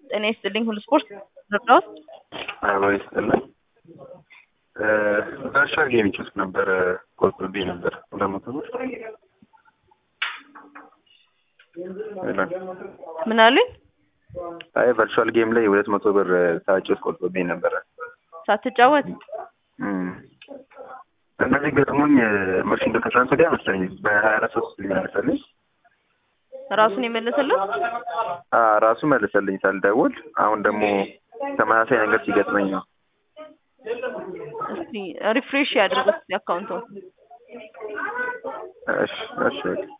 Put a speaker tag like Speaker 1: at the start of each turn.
Speaker 1: ጤና ይስጥልኝ ሁሉ ስፖርት ረዳት
Speaker 2: አበባ ይስጥልኝ። ቨርቹዋል ጌም ይችል ነበረ ቆጥብኝ ነበር ሁለት መቶ ብር ይላል።
Speaker 1: ምን አሉኝ?
Speaker 2: አይ ቨርቹዋል ጌም ላይ ሁለት መቶ ብር ሳጭስ ቆጥብኝ ነበረ።
Speaker 1: ሳትጫወት
Speaker 2: እም። እነዚህ ገጥሞኝ መቼ እንደ ከትናንት ወዲያ መሰለኝ በሀያ አራት ሶስት ሊመለሰልኝ
Speaker 1: ራሱን የመለሰለት
Speaker 2: አ ራሱ መለሰልኝ ሳልደውል። አሁን ደግሞ ተመሳሳይ ነገር ሲገጥመኝ ነው።
Speaker 1: እስቲ ሪፍሬሽ ያድርጉት አካውንቱን።
Speaker 2: እሺ እሺ